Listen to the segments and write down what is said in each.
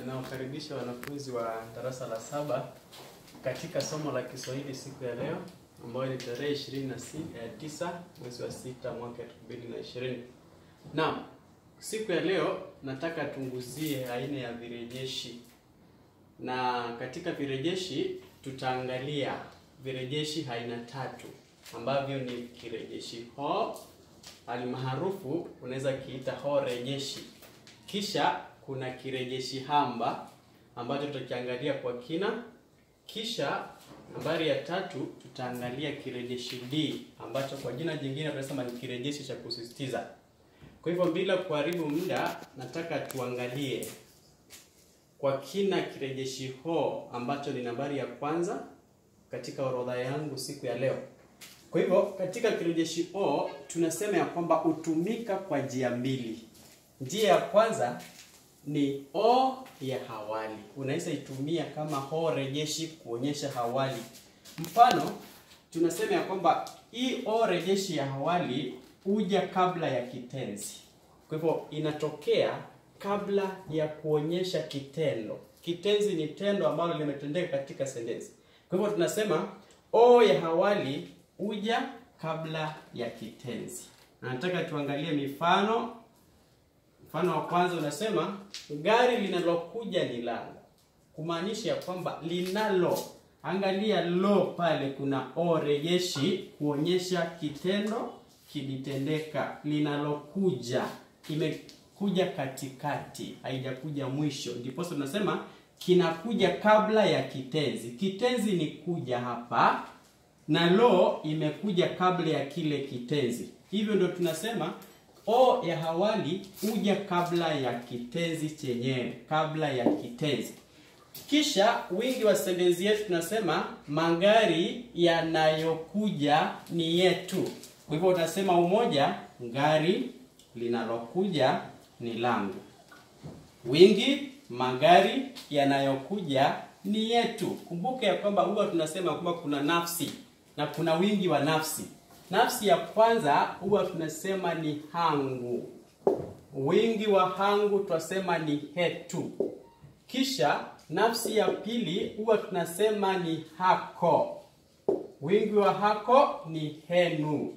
Ninawakaribisha wanafunzi wa darasa la saba katika somo la Kiswahili siku ya leo ambayo ni tarehe 29 mwezi wa sita mwaka 2020. Naam, siku ya leo nataka tunguzie aina ya virejeshi, na katika virejeshi tutaangalia virejeshi aina tatu ambavyo ni kirejeshi ho almaarufu unaweza kiita ho rejeshi, kisha kuna kirejeshi hamba ambacho tutakiangalia kwa kina, kisha nambari ya tatu tutaangalia kirejeshi D ambacho kwa jina jingine tunasema ni kirejeshi cha kusisitiza. Kwa hivyo bila kuharibu muda, nataka tuangalie kwa kina kirejeshi ho ambacho ni nambari ya kwanza katika orodha yangu siku ya leo. Kwa hivyo katika kirejeshi o tunasema ya kwamba hutumika kwa njia mbili. Njia ya kwanza ni o ya hawali, unaweza itumia kama ho rejeshi kuonyesha hawali. Mfano, tunasema ya kwamba hii o rejeshi ya hawali huja kabla ya kitenzi, kwa hivyo inatokea kabla ya kuonyesha kitendo. Kitenzi ni tendo ambalo limetendeka katika sentensi. Kwa hivyo tunasema o ya hawali huja kabla ya kitenzi. Na nataka tuangalie mifano. Mfano wa kwanza unasema gari linalokuja ni langu, kumaanisha ya kwamba linalo. Angalia lo pale, kuna o rejeshi kuonyesha kitendo kilitendeka. Linalokuja imekuja katikati, haijakuja mwisho, ndipo tunasema kinakuja kabla ya kitenzi. Kitenzi ni kuja hapa na lo imekuja kabla ya kile kitenzi. Hivyo ndio tunasema o ya hawali huja kabla ya kitenzi chenyewe, kabla ya kitenzi. Kisha wingi wa sentensi yetu tunasema magari yanayokuja ni yetu. Kwa hivyo utasema umoja, gari linalokuja ni langu. Wingi, magari yanayokuja ni yetu. Kumbuka ya kwamba huwa tunasema kwamba kuna nafsi na kuna wingi wa nafsi. Nafsi ya kwanza huwa tunasema ni hangu, wingi wa hangu twasema ni hetu. Kisha nafsi ya pili huwa tunasema ni hako, wingi wa hako ni henu.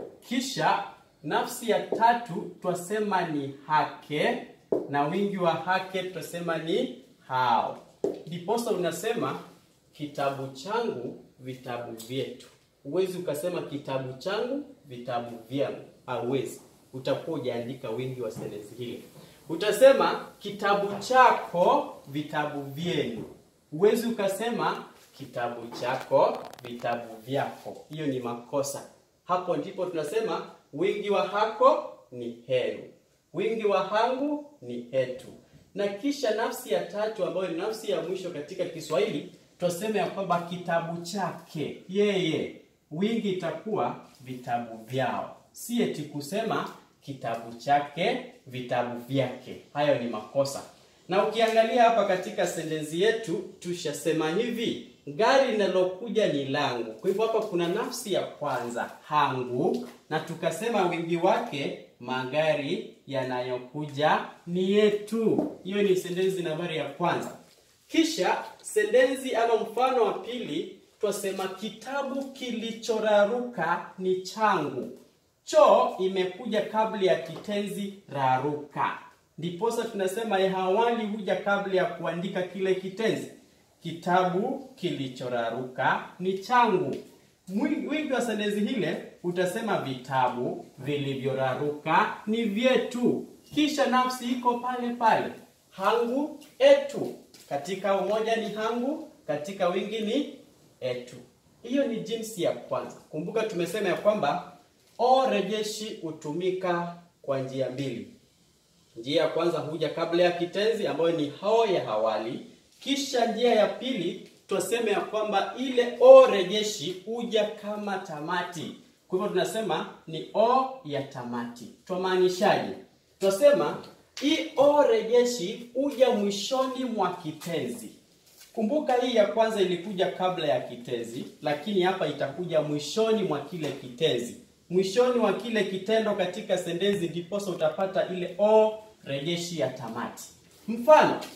Kisha nafsi ya tatu twasema ni hake na wingi wa hake twasema ni hao. Ndiposa unasema kitabu changu vitabu vyetu. Huwezi ukasema kitabu changu vitabu vyangu, hauwezi. Utakuwa hujaandika wingi wa sentensi hili. Utasema kitabu chako vitabu vyenu. Huwezi ukasema kitabu chako vitabu vyako, hiyo ni makosa. Hapo ndipo tunasema wingi wa hako ni henu, wingi wa hangu ni hetu. Na kisha nafsi ya tatu ambayo ni nafsi ya mwisho katika Kiswahili twasema ya kwamba kitabu chake yeye, wingi itakuwa vitabu vyao, si eti kusema kitabu chake vitabu vyake. Hayo ni makosa. Na ukiangalia hapa katika sentensi yetu tushasema hivi, gari linalokuja ni langu. Kwa hivyo hapa kuna nafsi ya kwanza hangu, na tukasema wingi wake magari yanayokuja ni yetu. Hiyo ni sentensi nambari ya kwanza. Kisha sentensi ama mfano wa pili twasema kitabu kilichoraruka ni changu. Cho imekuja kabla ya kitenzi raruka, ndiposa tunasema ya hawali huja kabla ya kuandika kile kitenzi. Kitabu kilichoraruka ni changu. Wingi wa sentensi hile utasema vitabu vilivyoraruka ni vyetu. Kisha nafsi iko pale pale, hangu etu. Katika umoja ni hangu, katika wingi ni etu. Hiyo ni jinsi ya kwanza. Kumbuka tumesema ya kwamba o rejeshi hutumika kwa njia mbili. Njia ya kwanza huja kabla ya kitenzi ambayo ni ho ya hawali, kisha njia ya pili twasema ya kwamba ile o rejeshi huja kama tamati. Kwa hivyo tunasema ni o ya tamati. Twamaanishaje? Twasema hii o rejeshi huja mwishoni mwa kitenzi. Kumbuka hii ya kwanza ilikuja kabla ya kitenzi, lakini hapa itakuja mwishoni mwa kile kitenzi, mwishoni mwa kile kitendo katika sentensi, ndiposa utapata ile o rejeshi ya tamati. Mfano,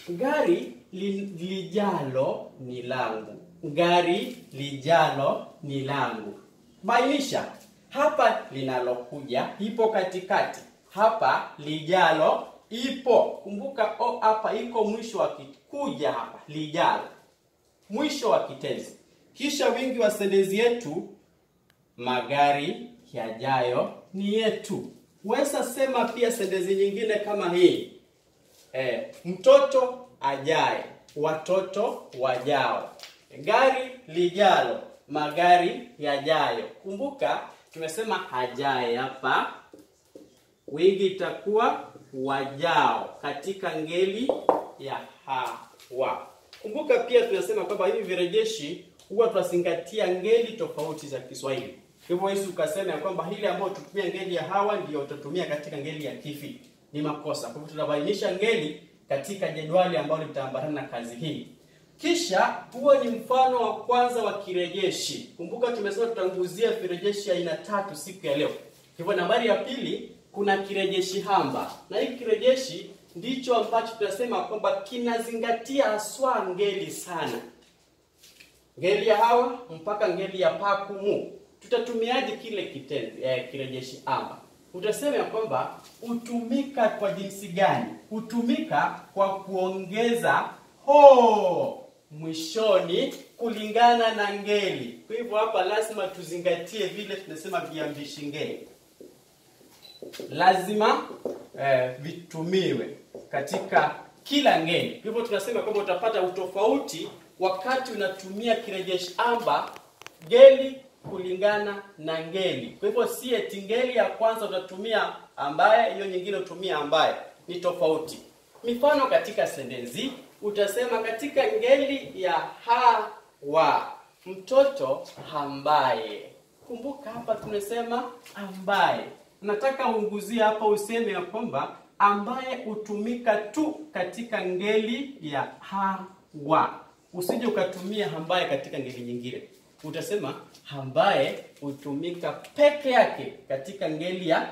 gari li, lijalo ni langu. Gari lijalo ni langu. Bainisha hapa linalokuja ipo katikati, hapa lijalo ipo. Kumbuka o hapa iko mwisho wa kuja hapa lijalo, mwisho wa kitenzi. Kisha wingi wa sentensi yetu, magari yajayo ni yetu. Weza sema pia sentensi nyingine kama hii e, mtoto ajaye, watoto wajao, gari lijalo, magari yajayo. Kumbuka tumesema ajaye hapa, wingi itakuwa wajao katika ngeli ya hawa. Kumbuka pia tunasema kwamba hivi virejeshi huwa tunazingatia ngeli tofauti za Kiswahili. Hivyo hizi ukasema ya kwamba hili ambayo tutumia ngeli ya hawa ndio utatumia katika ngeli ya kifi, ni makosa. Kwa hivyo tunabainisha ngeli katika jedwali ambalo litaambatana na kazi hii. Kisha huo ni mfano wa kwanza wa kirejeshi. Kumbuka tumesema tutanguzia virejeshi aina tatu siku ya leo. Hivyo nambari ya pili kuna kirejeshi hamba, na hii kirejeshi ndicho ambacho tunasema kwamba kinazingatia haswa ngeli sana, ngeli ya hawa mpaka ngeli ya pakumu. Tutatumiaje kile kitenzi eh, kirejeshi hamba? Utasema ya kwamba hutumika kwa jinsi gani? Hutumika kwa kuongeza ho mwishoni kulingana na ngeli. Kwa hivyo hapa lazima tuzingatie vile tunasema viambishi ngeli lazima eh, vitumiwe katika kila ngeli. Kwa hivyo tunasema kwamba utapata utofauti wakati unatumia kirejeshi amba ngeli kulingana na ngeli. Kwa hivyo si eti ngeli ya kwanza utatumia ambaye, hiyo nyingine utumia ambaye, ni tofauti. Mifano katika sentensi utasema katika ngeli ya hawa, mtoto ambaye. Kumbuka hapa tumesema ambaye nataka uunguzie hapa useme ya kwamba ambaye hutumika tu katika ngeli ya hawa. Usije ukatumia ambaye katika ngeli nyingine. Utasema ambaye hutumika peke yake katika ngeli ya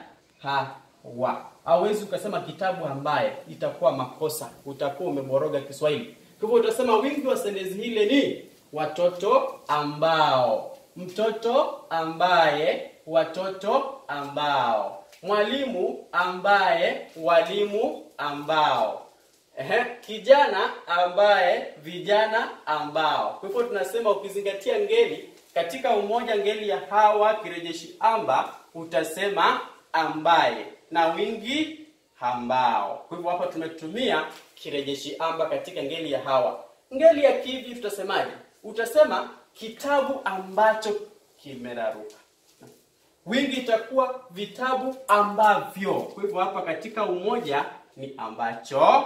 hawa. Hauwezi ukasema kitabu ambaye, itakuwa makosa, utakuwa umeboroga Kiswahili. Kwa hivyo utasema wingi wa sentensi hile ni watoto ambao, mtoto ambaye watoto ambao, mwalimu ambaye, walimu ambao, ehe, kijana ambaye, vijana ambao. Kwa hivyo tunasema ukizingatia ngeli katika umoja, ngeli ya hawa kirejeshi amba, utasema ambaye na wingi ambao. Kwa hivyo hapa tumetumia kirejeshi amba katika ngeli ya hawa. Ngeli ya kivi tutasemaje? Utasema kitabu ambacho kimeraruka wingi itakuwa vitabu ambavyo. Kwa hivyo hapa katika umoja ni ambacho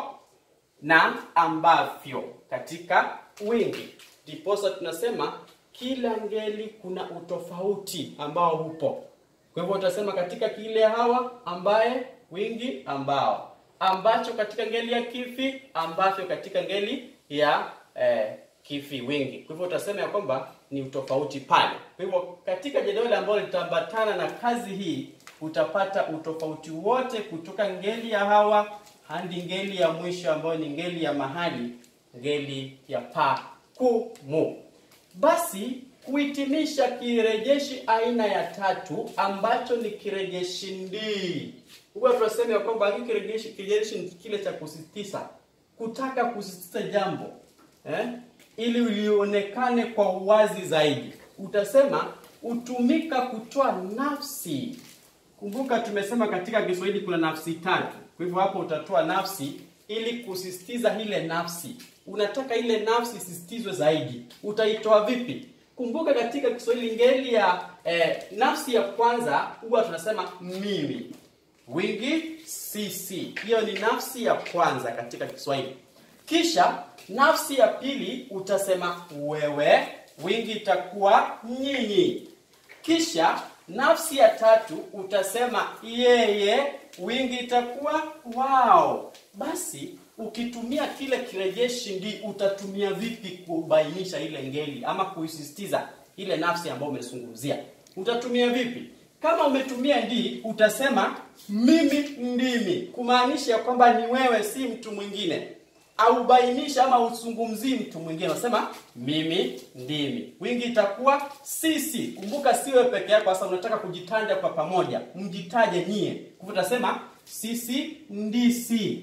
na ambavyo katika wingi, ndiposa tunasema kila ngeli kuna utofauti ambao upo. Kwa hivyo utasema katika kile hawa, ambaye, wingi, ambao, ambacho katika ngeli ya kifi, ambavyo katika ngeli ya eh, kifi, wingi. Kwa hivyo utasema ya kwamba ni utofauti pale. Kwa hivyo katika jedwali ambalo litaambatana na kazi hii utapata utofauti wote kutoka ngeli ya hawa hadi ngeli ya mwisho ambayo ni ngeli ya mahali, ngeli ya pa ku mu. Basi kuhitimisha kirejeshi aina ya tatu ambacho ni kirejeshi ndii. Huwa tunasema ya kwamba hiki kirejeshi kirejeshi ni kile cha kusisitiza, kutaka kusisitiza jambo eh? ili lionekane kwa uwazi zaidi. Utasema hutumika kutoa nafsi. Kumbuka tumesema katika Kiswahili kuna nafsi tatu. Kwa hivyo hapo utatoa nafsi ili kusisitiza ile nafsi. Unataka ile nafsi isisitizwe zaidi. Utaitoa vipi? Kumbuka katika Kiswahili ngeli ya eh, nafsi ya kwanza huwa tunasema mimi. Wingi sisi. Hiyo ni nafsi ya kwanza katika Kiswahili. Kisha nafsi ya pili utasema wewe, wingi itakuwa nyinyi. Kisha nafsi ya tatu utasema yeye, wingi itakuwa wao. Basi ukitumia kile kirejeshi ndi utatumia vipi kubainisha ile ngeli ama kuisisitiza ile nafsi ambayo umezungumzia? Utatumia vipi? Kama umetumia ndi, utasema mimi ndimi, kumaanisha kwamba ni wewe, si mtu mwingine aubainisha ama usungumzii mtu mwingine, unasema mimi ndimi. Wingi itakuwa sisi. Kumbuka siwe peke yako, sasa unataka kujitanja kwa pamoja, mjitaje nyie. Kwa hivyo utasema sisi ndisi.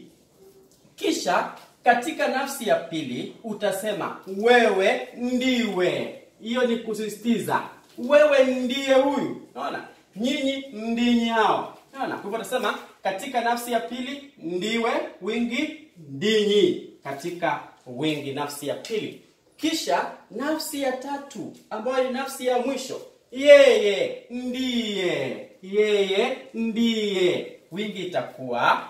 Kisha katika nafsi ya pili utasema wewe ndiwe. Hiyo ni kusisitiza, wewe ndiye huyu. Unaona, nyinyi ndinyi hao. Unaona, kwa hivyo utasema katika nafsi ya pili ndiwe, wingi ndinyi, katika wingi nafsi ya pili. Kisha nafsi ya tatu ambayo ni nafsi ya mwisho, yeye ndiye, yeye ndiye, wingi itakuwa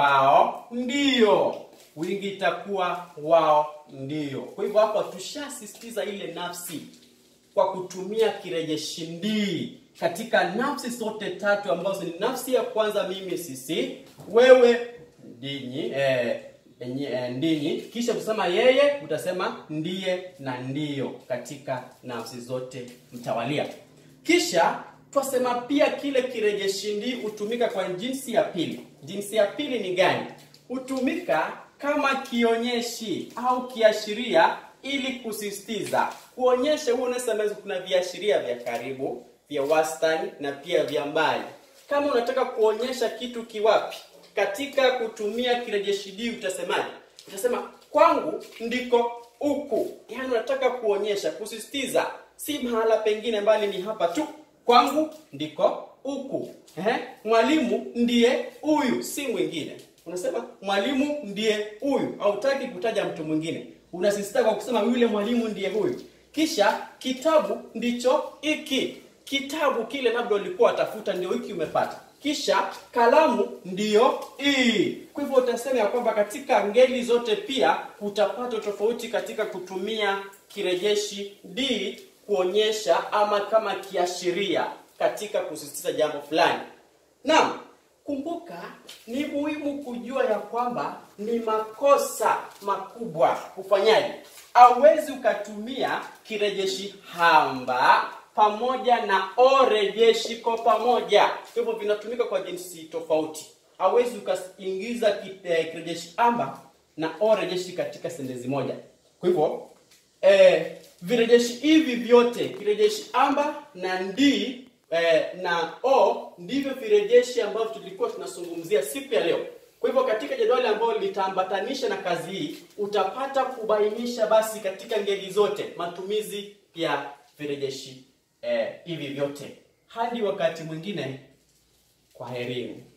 wao ndio wingi itakuwa wao ndio. Kwa hivyo hapa tushasisitiza ile nafsi kwa kutumia kirejeshi ndii katika nafsi zote tatu ambazo ni nafsi ya kwanza mimi, sisi, wewe, ndinyi, eh, enyi, eh, ndinyi. Kisha kusema yeye, utasema ndiye na ndiyo katika nafsi zote mtawalia. Kisha twasema pia kile kirejeshi ndii hutumika kwa jinsi ya pili. Jinsi ya pili ni gani? Hutumika kama kionyeshi au kiashiria ili kusisitiza, kuonyesha. Huo unasema kuna viashiria vya karibu, vya wastani na pia vya mbali. Kama unataka kuonyesha kitu kiwapi, katika kutumia kirejeshi ndii utasemaje? Utasema kwangu ndiko huku, yaani unataka kuonyesha, kusisitiza, si mahala pengine, mbali ni hapa tu, kwangu ndiko huku. Eh, mwalimu ndiye huyu, si mwingine. Unasema mwalimu ndiye huyu, hautaki kutaja mtu mwingine, unasisitiza kwa kusema yule mwalimu ndiye huyu. Kisha kitabu ndicho hiki, kitabu kile labda ulikuwa watafuta, ndio hiki umepata. Kisha kalamu ndiyo hii. Kwa hivyo utasema ya kwamba katika ngeli zote pia utapata tofauti katika kutumia kirejeshi d kuonyesha ama kama kiashiria katika kusisitiza jambo fulani. Naam, kumbuka ni muhimu kujua ya kwamba ni makosa makubwa kufanyaje. Hauwezi ukatumia kirejeshi hamba pamoja na o rejeshi kwa pamoja. Kwa hivyo vinatumika kwa jinsi tofauti. Hauwezi ukaingiza kirejeshi hamba na o rejeshi katika sentensi moja. Kwa hivyo eh, virejeshi hivi vyote kirejeshi amba na ndi eh, na o ndivyo virejeshi ambavyo tulikuwa tunazungumzia siku ya leo. Kwa hivyo katika jedwali ambalo litaambatanisha na kazi hii utapata kubainisha basi katika ngeli zote matumizi ya virejeshi eh, hivi vyote. Hadi wakati mwingine, kwaherini.